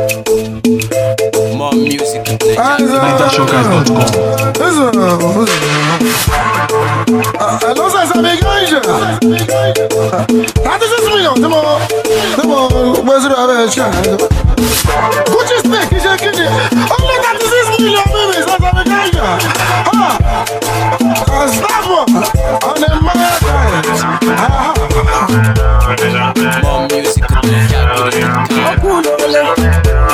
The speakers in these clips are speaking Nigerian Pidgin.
More music and NigerShowguys.com. Não sei se é ganja. Nada de milhão, tem bom. Tem bom, mas eu não vejo. Gucci stick, já que Only that is this million, baby. That's a ganja. Ah, stop. On the mad more music and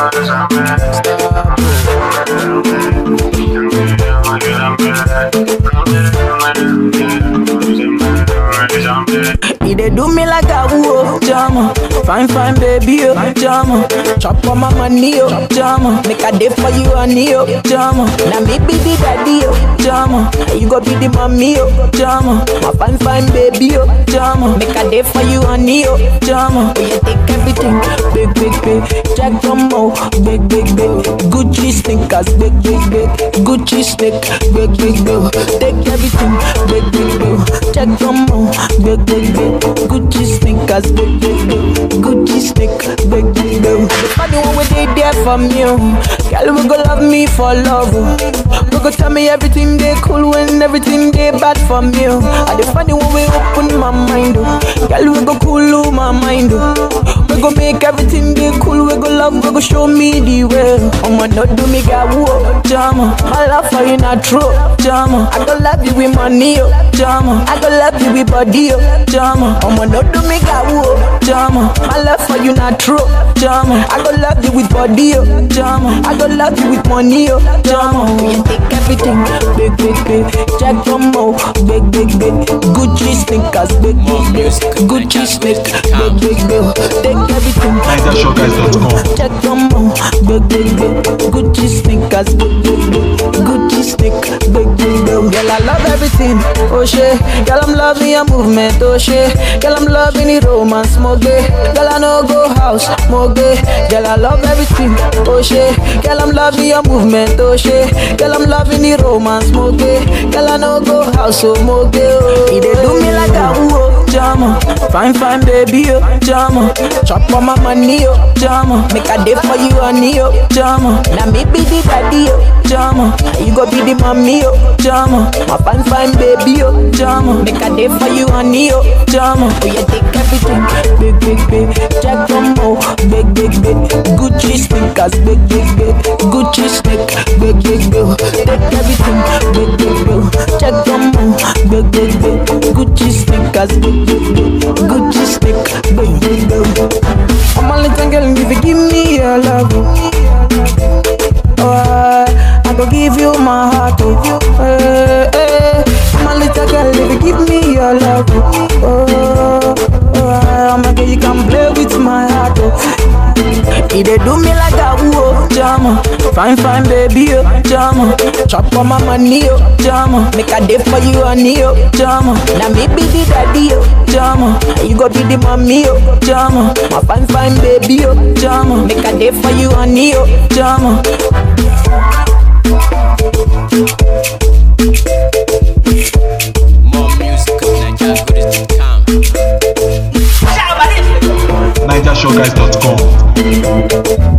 He dey do me like a woo, jama. Fine, fine, baby, oh, jama. Chop on my money, oh, jama. Make a day for you, honey, oh, jama. Now me be the daddy, oh, jama. And you go be the mommy, oh, jama. My fine, fine, baby, oh, jama. Make a day for you, honey, oh, jama. Oh, you take everything, big, big, big. Jack Jumbo, big, big, big. Gucci sneakers, big, big, big. Gucci sneak, big, big, big. Take everything, big, big, big. Jack Jumbo, big, big, big. Gucci sneakers, big, big, big. Gucci sneak, big, big, big. The funny one we they there for me, oh. Girl, we go love me for love, oh. We go tell me everything they cool when everything they bad for me, oh. And the funny one we open my mind, oh. Girl, we go cool oh, my mind, oh. We go make everything they cool, we go love, we go show me the way. I'ma not do me got whoa, jama. My love for you not true, jama. I go love you with money, oh, jama. I go love you with body, oh, jama. I'ma not do me got whoa, jama. My love for you not true, jama. I go love you with body, oh, jama. I go love you with money, oh, jama. You take everything, big, big, big. Jack Jumbo, big, big, big. Gucci sneakers, big, big, big. Gucci sneak, big, big, big. Take everything, NigerShowguys.com. Check them out, big, big, big. Gucci sneakers, big, big, big. Gucci sneak, big, big, big. Girl, I love everything, oh shit. Girl, I'm loving your movement, oh shit. Girl, I'm loving the romance, more gay. Girl, I know go house, more gay. Girl, I love everything, oh shit. Girl, I'm loving your movement, oh shit. Girl, I'm loving the romance, more gay. Girl, I know go house, oh more gay. Oh, he dey do me like a ooh, jama. Fine, fine, baby, oh, jama. Chop on my money, oh, jama. Make a day for you, honey, oh, jama. Now me be the daddy, oh, jama. You go be the mommy, oh, jama. My fine, fine, baby, oh, jama. Make a day for you, honey, oh, jama. Oh, you take everything, big, big, big. Jack Jumbo, big, big, big. Gucci sneakers, big, big, big. Gucci sneak, big, big, big. Take everything, big, big, big. Jack Jumbo, big, big, big. Gucci sneakers, big, big, big. Gucci sneak, big, big, big. I'm a little girl, if you give me your love, oh, I, I go give you my heart, oh, eh, eh. I'm a little girl, if you give me your love, oh, oh, I'm a girl, you can play with my heart, oh. He dey do me like a woo, jama. Fine, fine, baby, oh, jama. Chop on my money, oh, jama. Make a day for you, honey, oh, jama. Now me be the daddy, oh, jama. And you go be the mommy, oh, jama. My fine, fine, baby, oh, jama. Make a day for you, honey, oh, jama. more music and NigerShowguys.com. NigerShowguys.com.